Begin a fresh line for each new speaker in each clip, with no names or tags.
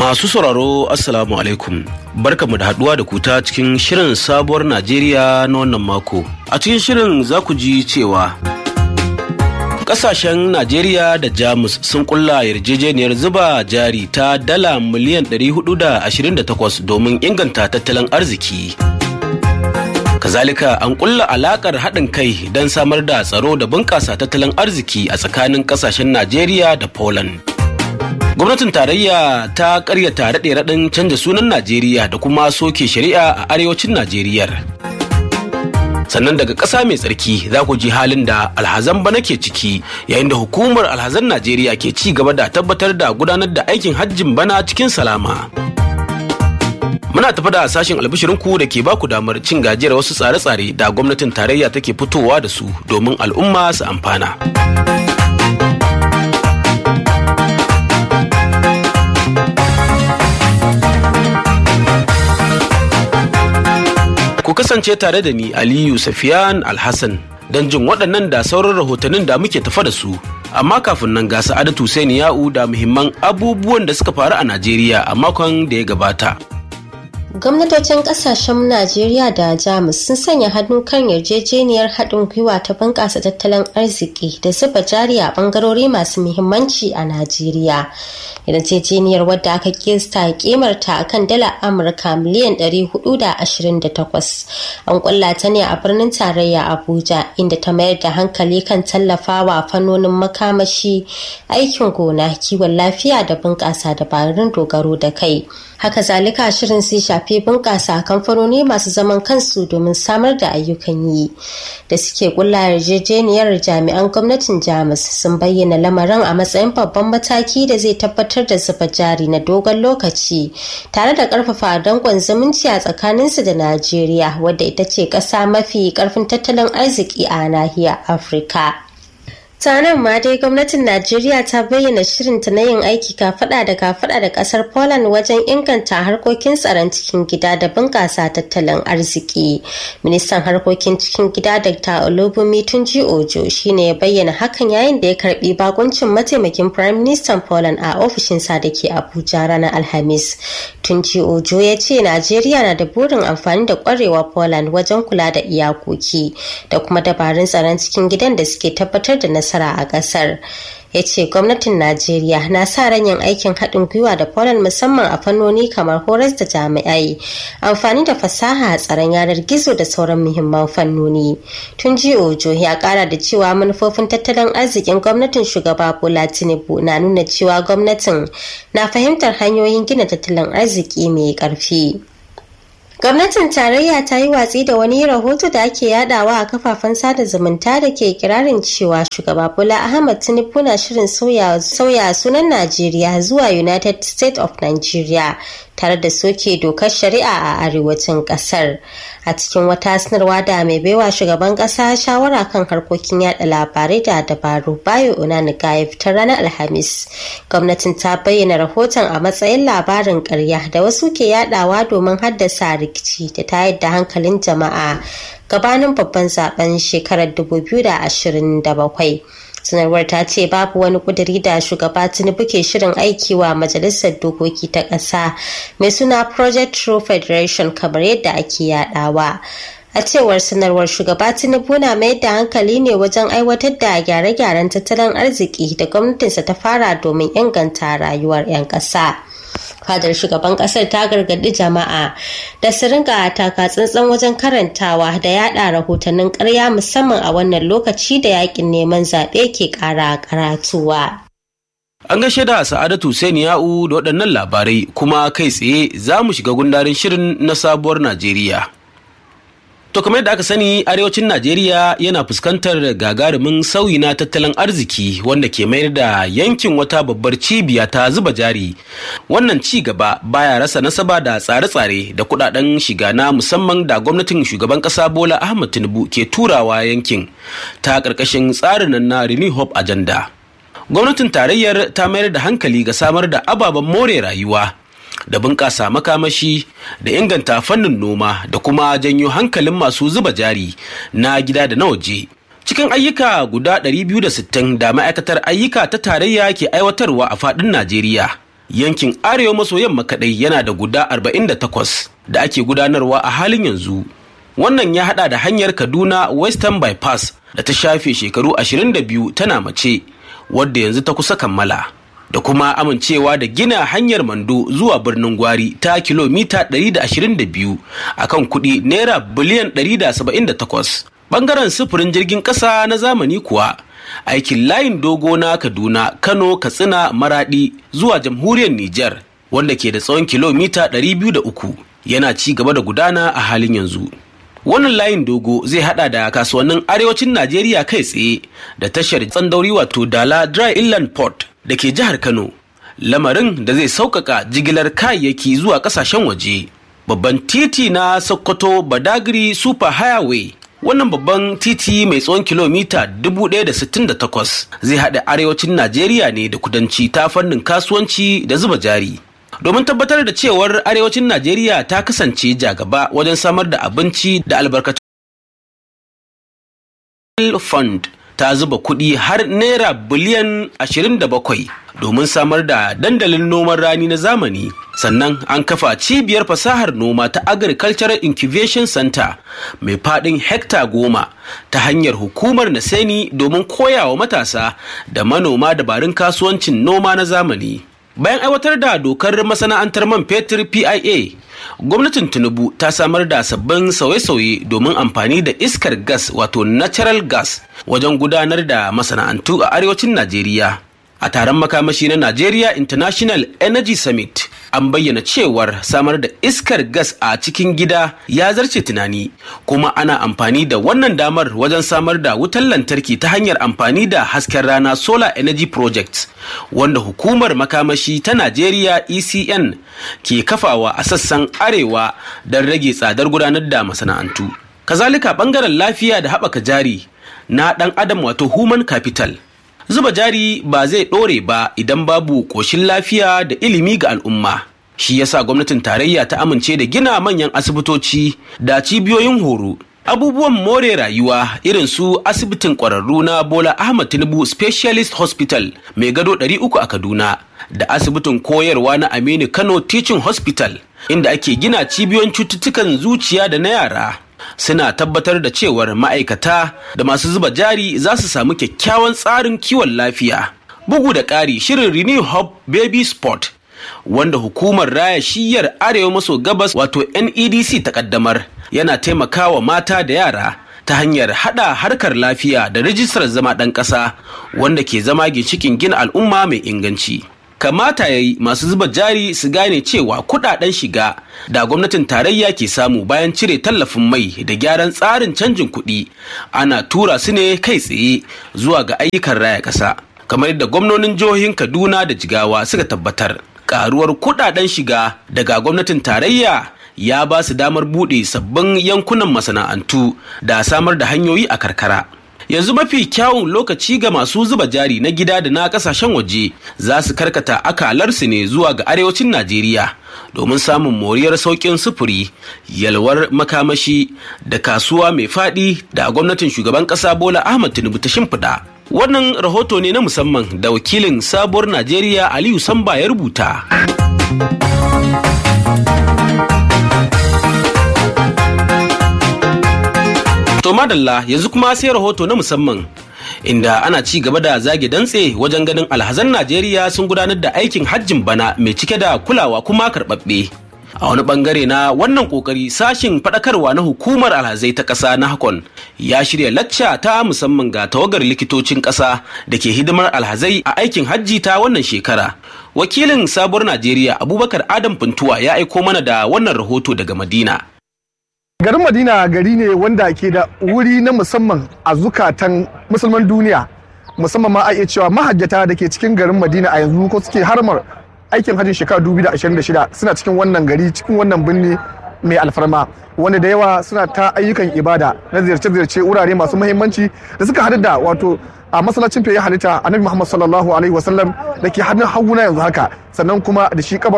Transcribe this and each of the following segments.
Masu sauraro Assalamu alaikum barkamu da haduwa da ku ta cikin shirin sabuwar Najeriya na wannan mako. A cikin shirin za ku ji cewa Kasashen Najeriya da Jamus sun kulla yarjejeniyar zuba jari ta dala miliyan 428 domin inganta tattalin arziki. Kazalika an kulla alakar haɗin kai don samar da tsaro da bunƙasa tattalin arziki a tsakanin kasashen Najeriya da Poland. gwamnatin tarayya ta karyata raɗe raɗin canza sunan najeriya da kuma soke shari'a a arewacin najeriya sannan daga ƙasa mai tsarki za ku ji halin da alhazan bana ke ciki yayin da hukumar alhazan najeriya ke ci gaba da tabbatar da gudanar da aikin hajjin bana cikin salama muna tafi da sashen albishirinku da ke baku damar cin gajiyar wasu tsare-tsare da gwamnatin tarayya take fitowa da su domin al'umma su amfana. Ku kasance tare da ni Aliyu Safiyan Alhassan don jin waɗannan da sauran rahotannin da muke tafa da su. Amma kafin nan ga Sa'adatu Hussein Ya'u da muhimman abubuwan da suka faru a Najeriya a makon da ya gabata.
gwamnatocin kasashen najeriya da jamus sun sanya hannu kan yarjejeniyar haɗin gwiwa ta bunƙasa tattalin arziki da zuba jari a ɓangarori masu muhimmanci a najeriya yarjejeniyar wadda aka kista kimarta a kan dala amurka miliyan 428 an kulla ta ne a birnin tarayya abuja inda ta mayar da hankali kan tallafawa fannonin makamashi aikin gona kiwon lafiya da bunƙasa dabarun dogaro da kai haka zalika shirin sai shafi bunƙasa kamfanoni masu zaman kansu domin samar da ayyukan yi da suke kulla yarjejeniyar jami'an gwamnatin jamus sun bayyana lamarin a matsayin babban mataki da zai tabbatar da zuba jari na dogon lokaci tare da ƙarfafa danƙon zumunci a tsakaninsu da najeriya wadda ita ce ƙasa mafi ƙarfin tattalin arziki a nahiyar afirka nan ma dai gwamnatin najeriya ta bayyana shirinta na yin aiki kafada da kafada da kasar poland wajen inganta harkokin tsaron cikin gida da bunƙasa tattalin arziki ministan harkokin cikin gida dr olubumi tunji ojo shine ya bayyana hakan yayin da ya karbi bakuncin mataimakin prime minister poland a ofishinsa da ke abuja ranar alhamis tunji ojo ya ce najeriya na da burin amfani da kwarewa poland wajen kula da iyakoki da kuma dabarun tsaron cikin gidan da suke tabbatar da nasara nasara a kasar ya ce gwamnatin najeriya na sa ran yin aikin haɗin gwiwa da poland musamman a fannoni kamar horas da jami'ai amfani da fasaha a tsaron yanar gizo da sauran muhimman fannoni tun ji ojo ya ƙara da cewa manufofin tattalin arzikin gwamnatin shugaba bola tinubu na nuna cewa gwamnatin na fahimtar hanyoyin gina tattalin arziki mai ƙarfi Gwamnatin tarayya ta yi watsi da wani rahoto da ake yadawa a kafafen sada zumunta da ke kirarin cewa shugaba Bola Ahmad Tinubu na shirin sauya sunan Najeriya zuwa United States of Nigeria tare da soke dokar shari'a a arewacin kasar. A cikin wata sanarwa da mai baiwa shugaban kasa shawara kan harkokin yada labarai da dabaru bayo Onanuga ya fitar ranar Alhamis. Gwamnatin ta bayyana rahoton a matsayin labarin karya da wasu ke yadawa domin haddasa rikici da tayar da hankalin jama'a gabanin babban zaben shekarar 2027. sanarwar ta ce babu wani kuduri da shugaba tinubu ke shirin aiki wa majalisar dokoki ta ƙasa mai suna project true federation kamar yadda ake yadawa a cewar sanarwar shugaba tinubu na mayar da hankali ne wajen aiwatar da gyare-gyaren tattalin arziki da gwamnatinsa ta fara domin inganta rayuwar 'yan ƙasa. fadar shugaban kasar ta gargadi jama'a da su ringa taka tsantsan wajen karantawa da yada rahotannin karya musamman a wannan lokaci da yakin neman zaɓe ke ƙara karatuwa.
An gaishe da Sa'adatu Hussein Ya'u da waɗannan labarai kuma kai tsaye za mu shiga gundarin shirin na sabuwar Najeriya. To kamar yadda aka sani arewacin Najeriya yana fuskantar gagarumin sauyi na tattalin arziki wanda ke mayar da yankin wata babbar cibiya ta zuba jari. Wannan ci gaba baya rasa nasaba da tsare-tsare da kudaden shiga na musamman da gwamnatin shugaban kasa Bola Ahmed Tinubu ke turawa yankin ta karkashin tsarin na Renew Hope Agenda. Gwamnatin tarayyar ta mayar da hankali ga samar da ababen more rayuwa da bunƙasa makamashi da inganta fannin noma da kuma janyo hankalin masu zuba jari na gida da na waje. Cikin ayyuka guda 260 da ma'aikatar ayyuka ta tarayya ke aiwatarwa a faɗin Najeriya. yankin arewa maso yamma kadai yana da guda 48 da ake gudanarwa a halin yanzu wannan ya hada da hanyar kaduna western bypass da ta shafe shekaru 22 tana mace wadda yanzu ta kusa kammala da kuma amincewa da gina hanyar mando zuwa birnin gwari ta kilomita 122 a kan kuɗi naira biliyan 178 bangaren sufurin jirgin ƙasa na zamani kuwa aikin layin dogo na kaduna kano katsina maradi zuwa jamhuriyar niger wanda ke da tsawon kilomita 203 yana ci gaba da gudana a halin yanzu wannan layin dogo zai hada da kasuwannin arewacin najeriya kai tsaye da tashar tsandauri wato dala dry inland port da ke jihar kano lamarin da zai sauƙaƙa jigilar kayayyaki zuwa ƙasashen waje babban titi na sokoto badagry super highway wannan babban titi mai tsawon kilomita 1068 zai haɗa arewacin najeriya ne da kudanci ta fannin kasuwanci da zuba jari domin tabbatar da cewar arewacin najeriya ta kasance jagaba wajen samar da abinci da albarkatun fund ta zuba kuɗi har naira biliyan 27 domin samar da dandalin noman rani na zamani sannan an kafa cibiyar fasahar noma ta agricultural incubation center mai faɗin hekta goma ta hanyar hukumar naseni domin koyawa matasa da manoma dabarun kasuwancin noma na zamani bayan aiwatar da dokar masana'antar man fetur pia gwamnatin tinubu ta samar da sabbin sauye-sauye domin amfani da iskar gas wato natural gas wajen gudanar da masana'antu a arewacin najeriya a taron makamashi na Nigeria International Energy Summit an bayyana cewar samar da iskar gas a cikin gida ya zarce tunani kuma ana amfani da wannan damar wajen samar da wutar lantarki ta hanyar amfani da hasken rana Solar Energy Project wanda hukumar makamashi ta Najeriya ECN ke kafawa a sassan arewa don rage tsadar gudanar da masana'antu. Kazalika bangaren lafiya da haɓaka jari na ɗan adam wato human capital zuba jari ba zai ɗore ba idan babu ƙoshin lafiya da ilimi ga al'umma shi yasa gwamnatin tarayya ta amince da gina manyan asibitoci da cibiyoyin horo abubuwan more rayuwa irin su asibitin ƙwararru na bola ahmad tinubu specialist hospital mai gado 300 a kaduna da asibitin koyarwa na aminu kano teaching hospital inda ake gina cibiyoyin cututtukan zuciya da na yara suna tabbatar da cewar ma'aikata da masu zuba jari za su samu kyakkyawan tsarin kiwon lafiya. Bugu da ƙari shirin Renew Hub Baby Sport wanda hukumar raya shiyar arewa maso gabas wato NEDC ta kaddamar yana taimakawa mata da yara ta hanyar hada harkar lafiya da rijistar zama ɗan ƙasa wanda ke zama ginshikin gina al'umma mai inganci. kamata ya yi masu zuba jari su gane cewa kudaden shiga da gwamnatin tarayya ke samu bayan cire tallafin mai da gyaran tsarin canjin kuɗi ana tura su ne kai tsaye zuwa ga ayyukan raya ƙasa kamar yadda gwamnonin jihohin kaduna da jigawa suka tabbatar karuwar kudaden shiga daga gwamnatin tarayya ya ba su damar buɗe sabbin yankunan masana'antu da samar da hanyoyi a karkara yanzu mafi kyawun lokaci ga masu zuba jari na gida da na kasashen waje za su karkata akalarsu ne zuwa ga arewacin najeriya domin samun moriyar sauƙin sufuri yalwar makamashi da kasuwa mai faɗi da gwamnatin shugaban ƙasa bola ahmad tinubu ta shimfiɗa wannan rahoto ne na musamman da wakilin sabuwar najeriya aliyu samba ya rubuta To madalla yanzu kuma sai rahoto na musamman inda ana ci gaba da zage dantse wajen ganin alhazan Najeriya sun gudanar da aikin hajjin bana mai cike da kulawa kuma karɓaɓɓe. A wani bangare na wannan kokari sashin faɗakarwa na hukumar alhazai ta ƙasa na Hakon ya shirya lacca ta musamman ga tawagar likitocin ƙasa da ke hidimar alhazai a aikin hajji ta wannan shekara. Wakilin sabuwar Najeriya Abubakar Adam Funtuwa ya aiko mana da wannan rahoto daga Madina.
garin madina gari ne wanda ke da wuri na musamman a zukatan musulman duniya musamman ma a iya cewa mahajjata da ke cikin garin madina a yanzu ko suke harmar aikin hajjin shekara 2026 suna cikin wannan gari cikin wannan birni mai alfarma wanda da yawa suna ta ayyukan ibada na ziyarce-ziyarce wurare masu muhimmanci da suka haɗu da wato a masallacin fiye halitta annabi muhammad sallallahu alaihi wasallam da ke hannun haguna yanzu haka sannan kuma da shi kabarin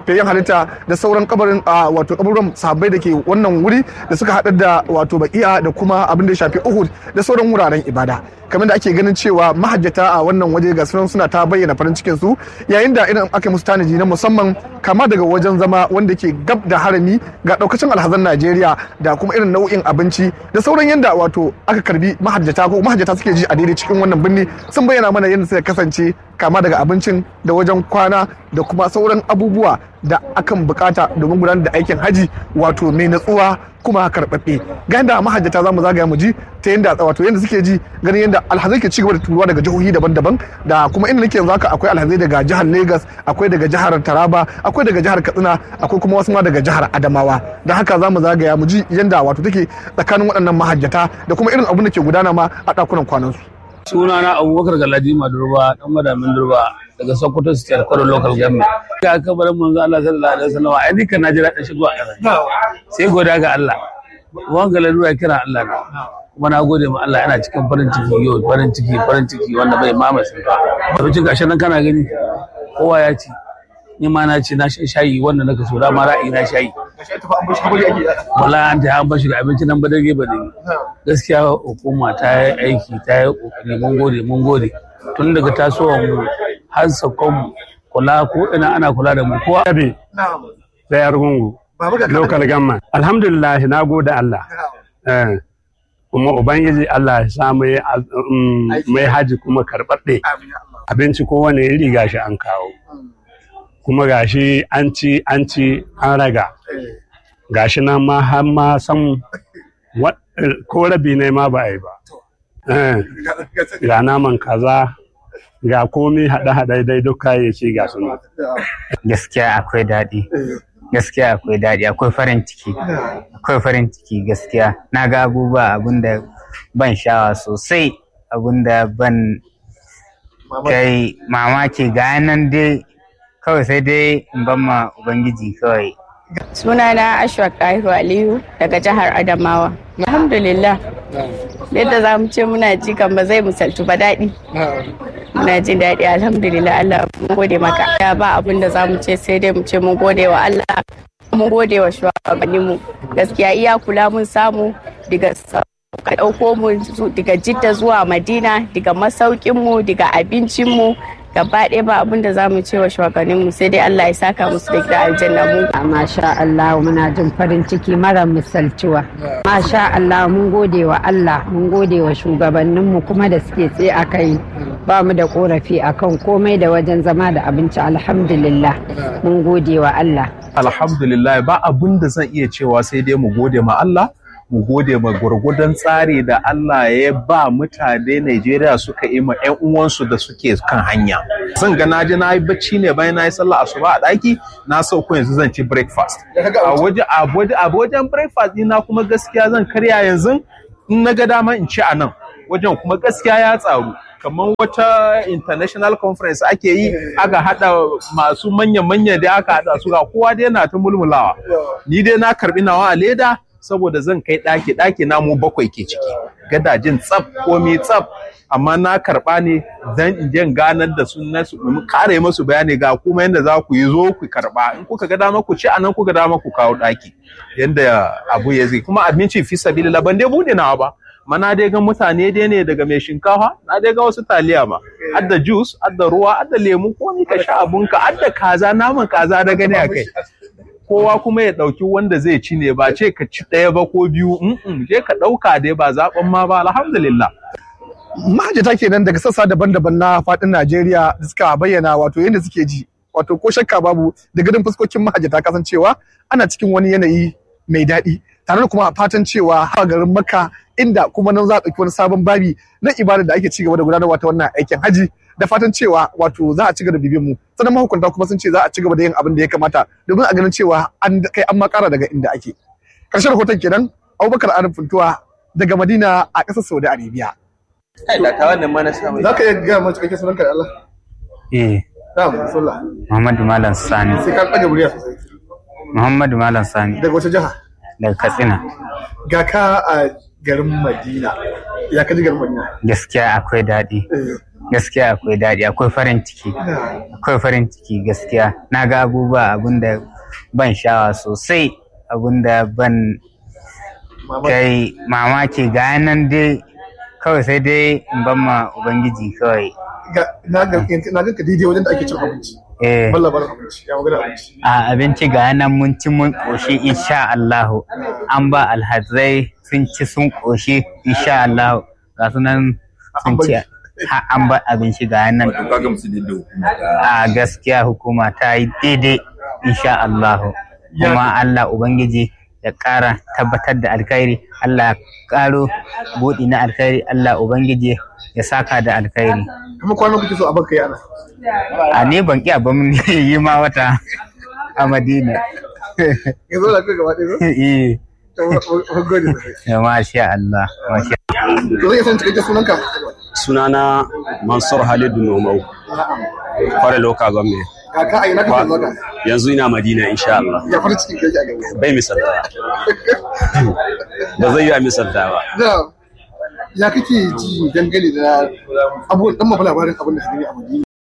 fayyan halitta da sauran kabarin a wato kaburin sahabbai da ke wannan wuri da suka haɗa da wato baki'a da kuma abin da ya shafi Uhud da sauran wuraren ibada kamar da ake ganin cewa mahajjata a wannan waje ga sunan suna ta bayyana farin cikin su yayin da irin aka musu tanaji na musamman kama daga wajen zama wanda ke gab da harami ga daukacin alhazan Najeriya da kuma irin nau'in abinci da sauran yanda wato aka karbi mahajjata ko mahajjata suke ji a daidai cikin wannan birni sun bayyana mana yadda suka kasance kama daga abincin da wajen kwana da kuma sauran abubuwa da akan bukata domin gudanar da aikin haji wato mai natsuwa kuma karɓaɓɓe ga yadda mahajjata za mu zagaya mu ji ta yadda wato yadda suke ji ganin yadda alhazai ke cigaba da turuwa daga jihohi daban-daban da kuma inda nake yanzu haka akwai alhazai daga jihar Lagos akwai daga jihar Taraba akwai daga jihar Katsina akwai kuma wasu ma daga jihar Adamawa da haka za mu zagaya mu ji yadda wato take tsakanin waɗannan mahajjata da kuma irin abin da ke gudana ma a ɗakunan kwanansu.
sunana abubakar galadima durba dan madamin durba daga sokoto state kwaro local government ga kabarin manzo Allah sallallahu alaihi wasallam ai dukkan na ji daɗin shigo a ƙasa sai goda ga Allah wan galadura kira Allah ne kuma na gode ma Allah yana cikin farin ciki yau farin ciki farin ciki wanda bai mama sun ba abincin gashi nan kana gani kowa ya ci ni ma na ci na shan shayi wanda naka so da ma ra'ayi na shayi wala an ta an bashi da abinci nan ba dage ba dage gaskiya hukuma ta yi aiki ta yi kokari mun gode mun gode tun daga tasowar mu har sakon mu kula ko ina ana kula da mu kowa
Yabe da Yargungu, local government. Alhamdulillah na gode Allah. Eh, Kuma Ubangiji Allah ya sa mai mai haji kuma karɓaɗɗe. Abinci kowane iri gashi an kawo. Kuma gashi an ci an ci an raga. Gashi nan ma har ma san wa- ko rabi ne ma ba a yi ba. Eh, Ga naman kaza, ga komi haɗe-haɗe dai duk kayayyaki ga su nan.
gaskiya akwai daɗi gaskiya akwai daɗi akwai farin ciki akwai farin ciki gaskiya na ga abubuwa abinda ban sha'awa sosai abinda ban kai mamaki ga nan dai kawai sai dai in ban ma ubangiji kawai
Sunana Ashwa Kahiru Aliyu daga jihar Adamawa. Alhamdulillah. Yadda za mu ce muna ji kan ba zai misaltu ba daɗi. Muna jin daɗi alhamdulillah Allah mun gode maka. Ya ba abin da za mu ce sai dai mu ce mun gode wa Allah. Mun gode wa shugabanninmu. Gaskiya iya kula mun samu daga ka ɗauko mu zu- daga Jidda zuwa Madina, daga masaukinmu, daga abincinmu, gaba ɗaya ba abin da za mu ce wa shugabanninmu sai dai Allah ya saka musu da gida aljanna mu
Masha Allah muna jin farin ciki mara misaltuwa. Masha Allah mun gode wa Allah mun gode wa shugabanninmu kuma da suke tsaye a kai ba mu da korafi akan komai da wajen zama da abinci alhamdulillah mun gode wa Allah.
alhamdulillah ba abun da zan iya cewa sai dai mu gode ma Allah mu gode ma gwargwadon tsari da Allah ya ba mutane Najeriya suka yi ma 'yan uwansu da suke kan hanya. Zan ga na je na yi bacci ne bayan na yi sallah asuba a ɗaki na sauko yanzu zan ci breakfast. A waje a waje a wajen breakfast ɗina kuma gaskiya zan karya yanzu in na ga dama in ci a nan. Wajen kuma gaskiya ya tsaru. kamar wata international conference ake yi aka hada masu manya-manya da aka hada su ga kowa dai na ta mulmulawa ni dai na karbi nawa a leda saboda zan kai ɗaki ɗaki na mu bakwai ke ciki gadajin tsaf komi tsaf amma na karɓa ne dan in je in ganar da su na su mu kare musu bayani ga kuma yanda za ku yi zo ku karɓa in kuka ga dama ku ci anan kuka dama ku kawo ɗaki yanda abu ya zai kuma abinci fi sabilillah ban dai bude nawa ba mana dai ga mutane dai ne daga mai shinkafa na dai ga wasu taliya ma adda juice adda ruwa adda lemu ko ni ka sha abunka adda kaza naman kaza da gani a kai kowa kuma ya ɗauki wanda zai ci ne ba ce ka ci ɗaya ba ko biyu mm je ka ɗauka dai ba zaɓen ma ba alhamdulillah
mahajjata kenan daga sassa daban-daban na faɗin Najeriya da suka bayyana wato yadda suke ji wato ko shakka babu da gadin fuskokin mahajjata kasancewa ana cikin wani yanayi mai daɗi tare da kuma fatan cewa a garin Makka inda kuma nan za a ɗauki wani sabon babi na ibada da ake cigaba da gudanarwa ta wannan aikin haji da fatan cewa wato za a ci gaba da bibiyan mu sannan mahukunta kuma sun ce za a ci gaba da yin abin da ya kamata domin a ganin cewa an kai an makara daga inda ake ƙarshen rahoton kenan Abubakar Arif Funtuwa daga Madina a ƙasar Saudi Arabia.
kai da ta wannan ma na samu
Za ka iya gaya mana cikakken sunanka da Allah?
eh
Na'am, Rasulullah.
Muhammadu Malam Sani
Sai ka ɗaga murya sosai.
Muhammadu Malam Sani
Daga wace jiha?
daga Katsina
Ga ka a garin Madina. Ya ka ji garin Madina?
gaskiya akwai daɗi
Eh,
gaskiya akwai daɗi akwai farin ciki akwai farin ciki gaskiya na ga abubuwa abinda ban sha'awa sosai abinda ban kai mamaki ga nan dai kawai sai dai in ban ma ubangiji kawai
na ga na ga ka daidai wajen da ake cin abinci
eh
ban labarin abinci ya magana abinci
a abinci ga nan mun ci mun ƙoshi insha Allahu an ba alhazai sun ci sun ƙoshi insha Allahu ga su nan sun ci ha an ba abinci ga nan a gaskiya hukuma ta yi daidai insha Allahu kuma Allah ubangiji ya ƙara tabbatar da alkhairi Allah ya ƙaro buɗi na alkhairi Allah ubangiji ya saka da alkhairi
kuma kwanan kuke so a baka yana
a ne ban ƙi abin yi ma wata a Madina
yanzu da kai gaba ɗaya zo
eh
to mun gode sosai
ya masha Allah masha
to zai san cikakken sunanka
sunana Mansur Halidu Nomau, kware loka gombe.
kaka a ina kake zuwa ka
Yanzu ina Madina insha Allah.
ya farin cikin kai a gaba
Bai misalta. Ba zai yi a misalta ba.
da ya kake ji dangane da abubuwan dan mafi labarin abin da ka gani a Madina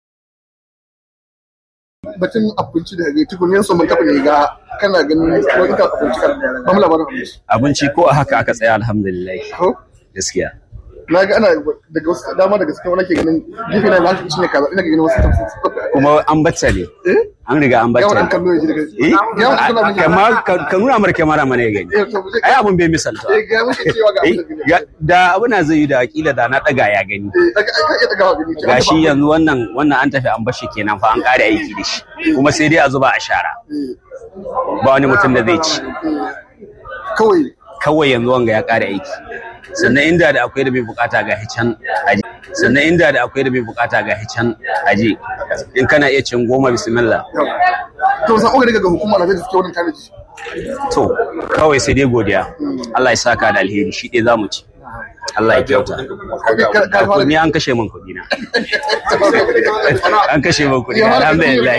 batun abinci da gari tukunin su mun taɓa ne ga kana ganin wani kan abinci kan ba mu labarin abinci
Abinci ko a haka aka tsaya alhamdulillah.
ko
Gaskiya.
na ga ana daga wasu dama daga cikin wani ke ganin gefe na lafi cinye kaza ina ga ganin wasu tafi
Kuma an bacca ne.
eh
An riga an
yawan an
bacca ne.
kallo ya ji daga
Eh?
yawan an kallo ya ji daga
Kama- Ka ka nuna mara kyamara mana ya gani.
eh to mu je
Ai abun bai misalta.
eh ga muke cewa ga
Eh,
abin da gani
ga- Da abu na zai yi da kila da na ɗaga ya gani.
eh daga ai kai daga gani ce
Gashi yanzu wannan wannan an tafi an bashi kenan fa an ƙare aiki da shi. Kuma sai dai a zuba a shara. Ba wani mutum da zai ci.
kawai
kawai yanzu wanga ya ƙara aiki sannan inda da akwai da mai bukata ga can aje sannan inda da akwai da mai bukata ga can aje in kana iya cin goma bismillah
to san oga daga hukuma na zai suke wannan tanaji
to kawai sai dai godiya Allah ya saka da alheri shi ɗaya zamu ci Allah ya kyauta ko ni an kashe min kuɗi na an kashe min kuɗi na alhamdulillah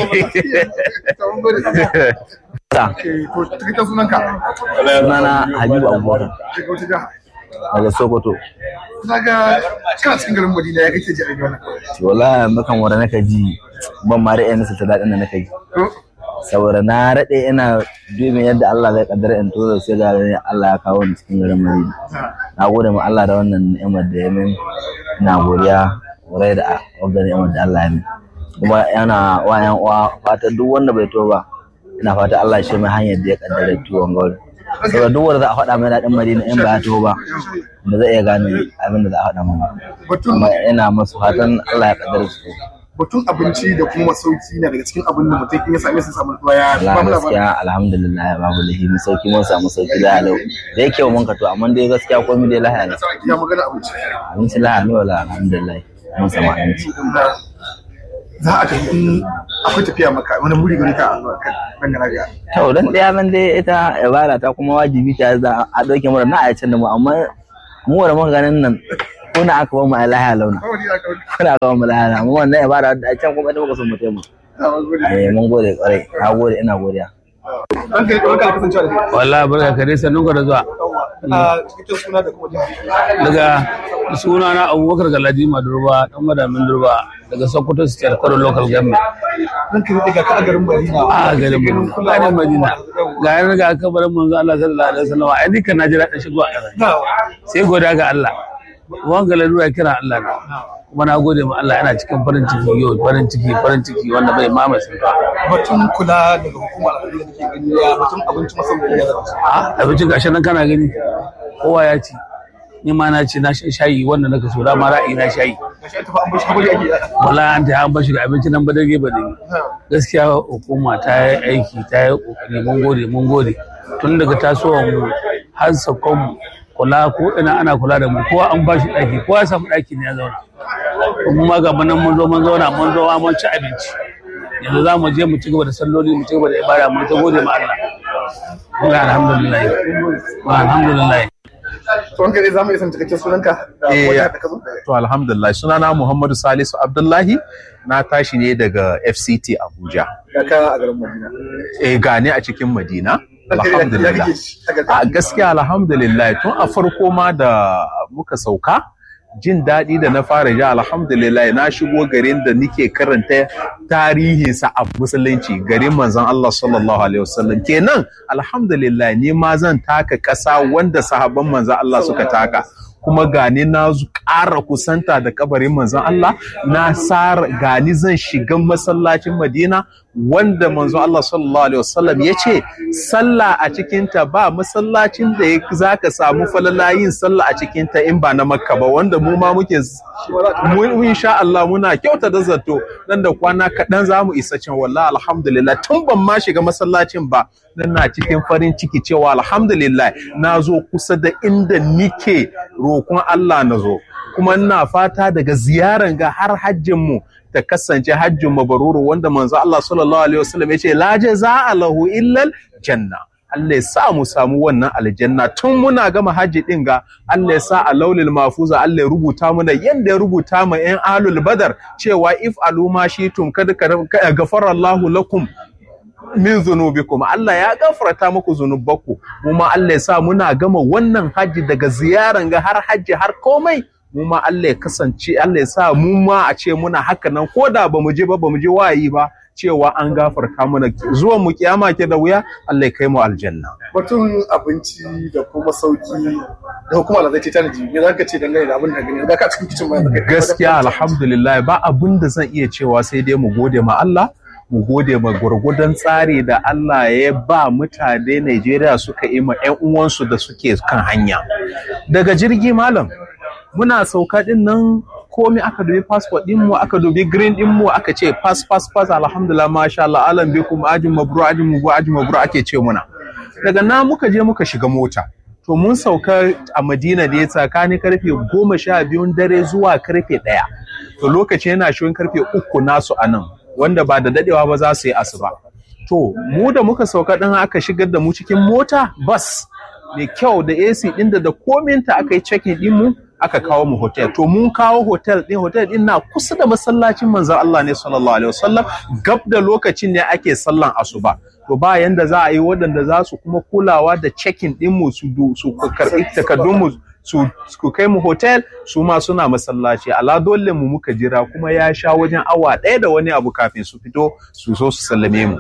to cikakken sunanka
sunana Habibu Abubakar
daga wata jiha
daga Sokoto.
na ga kana cikin garin Madina ya kake ji a wannan
Wallahi makan wanda naka ji ban ma ra'ayin nasa ta daɗin da naka ji. Saboda na raɗe ina dubin yadda Allah zai kaddara in tura sai ga ganin Allah ya kawo ni cikin garin Madina. Na gode ma Allah da wannan ni'imar da ya min. Ina godiya wurai da wannan ni'imar da Allah ya min. Kuma yana wa yan uwa fatan duk wanda bai to ba. Ina fata Allah shi mai hanyar da ya kaddara tuwon gauri. Saboda duk wanda za a faɗa mai daɗin Madina in ba ya to ba. Ba zai iya gane abin da za a faɗa mana.
batun
Kuma ina masu fatan Allah ya kaddara su.
batun abinci da kuma masauki na daga cikin abin da mutum in ya same su samu ruwa ya ba
Allah
mu labarin
gaskiya alhamdulillah babu lahi mun sauki mun samu sauki da halau da yake mun ka to amma dai gaskiya komai dai lahiya ne
ya magana abinci
abinci lahiya ne wala alhamdulillah mun samu abinci
za a tafi in akwai tafiya maka wani muri gari ka a zuwa kan dangana ga
to dan daya man dai ita ibada ta kuma wajibi ta za a dauke mu da na ayacin da mu amma mu da muka ganin nan kuna aka ba mu a lahiya launa kuna aka ba mu lahiya launa amma wannan ibada da can kuma ita muka son mu taimu eh mun gode kwarai na gode ina godiya
an kai kawai ka kasancewa da kai
wallahi barka ka dai sannun ku da zuwa
a cikakken suna da kuma jiha
daga suna na abubakar galadima durba dan madamin durba daga sokoto state kwaro local government
zan kai daga ka a garin Madina
a garin madina garin madina ga yan ga kabarin manzo Allah sallallahu alaihi wasallam ai dukkan na jira da shigo a ƙasa sai goda ga Allah wanga lalura kira Allah na kuma na gode ma Allah yana cikin farin ciki yau farin ciki farin ciki wanda bai mamaye sun
batun kula daga hukumar al'adu da ke gani ya batun abinci masauki ya zama
a abincin gashi nan kana gani kowa ya ci ni ma na ci na shan shayi wanda naka so dama ra'ayi na shayi
gashi ta fa an bashi hakuri ake
wallahi an ta an bashi da abinci nan badage badage gaskiya hukuma ta yi aiki ta yi kokari mun gode mun gode tun daga tasowar mu har sakon mu kula ko ina ana kula da mu kowa an bashi daki kowa ya samu daki ne ya zauna kuma ma ga nan mun zo mun zauna mun zo mun ci abinci yanzu za mu je mu ci gaba da salloli mu ci gaba da ibada mu ta gode ma Allah Allah alhamdulillah alhamdulillah
to an kai za mu iya san cikakken sunanka da
Eh,
kuma jihar da ka zo
To alhamdulillah sunana Muhammadu Salisu Abdullahi na tashi ne daga FCT Abuja.
ga ka a garin Madina
Eh gane a cikin Madina.
An kai da ya
Alhamdulillah.
kake ci a garin
A gaskiya alhamdulillah tun a farko ma da muka sauka jin daɗi da na fara ji alhamdulillah na shigo garin da nike karanta tarihinsa a musulunci garin manzon Allah sallallahu alaihi wasallam kenan alhamdulillah ni ma zan taka ƙasa wanda sahabban manzon Allah suka taka kuma gani na ƙara kusanta da kabarin manzon Allah na sar gani zan shiga masallacin Madina wanda manzon Allah sallallahu alaihi wasallam ya ce sallah a cikinta ba masallacin da za ka samu falala yin sallah a cikinta in ba na makka ba wanda mu ma muke mu insha Allah muna kyauta da zato nan da kwana kaɗan za mu isa can wallahi alhamdulillah tun ban ma shiga masallacin ba nan na cikin farin ciki cewa alhamdulillah na zo kusa da inda nike roƙon Allah na zo kuma ina fata daga ziyaran ga har hajjin mu ta kasance hajjin mabaruru wanda manzo Allah sallallahu alaihi wasallam ya ce la jaza'a lahu illa janna Allah ya sa mu samu wannan aljanna tun muna gama hajji din ga Allah ya sa a laulil mafuza Allah ya rubuta mana yanda ya rubuta ma yan alul badar cewa if aluma shitum kada ka gafara Allahu lakum min zunubikum Allah ya gafarta muku zunubanku mu ma Allah ya sa muna gama wannan hajji daga ziyaran ga har hajji har komai mu ma Allah ya kasance Allah ya sa mu ma a ce muna haka nan ko da bamu je ba bamu je wayi ba cewa an gafarta mana zuwan mu kiyama ke da wuya Allah ya kai mu aljanna
batun abinci da kuma sauki da hukumar da zai ce tanaji me zaka ce dangane da abin da gani da ka cikin kicin ma
gaskiya alhamdulillah ba abin da zan iya cewa sai dai mu gode ma Allah mu gode ma gwargwadon tsari da Allah ya ba mutane Najeriya suka yi ma 'yan uwansu da suke kan hanya. Daga jirgi malam, muna sauka din nan komai aka dubi passport din mu aka dubi green din mu aka ce pass pass pass alhamdulillah masha Allah alam bikum ajin mabru ajin mabru ajin mabru ake ce muna. Daga na muka je muka shiga mota. To mun sauka a Madina ne tsakanin karfe goma sha biyun dare zuwa karfe ɗaya. To lokaci yana shirin karfe uku nasu a nan. wanda ba da dadewa ba za su yi asuba. To, mu da muka sauka ɗin aka shigar da mu cikin mota bas mai kyau da AC ɗin da da kominta aka yi cekin ɗin mu aka kawo mu hotel. To, mun kawo hotel ɗin hotel ɗin na kusa da masallacin manzon Allah ne sallallahu alaihi wasallam gab da lokacin ne ake sallan asuba. To ba yanda za a yi waɗanda za su kuma kulawa da cekin ɗin mu su karɓi takardun mu su ku kai mu hotel su ma suna masallaci ala dole mu muka jira kuma ya sha wajen awa ɗaya da wani abu kafin su fito su zo su sallame mu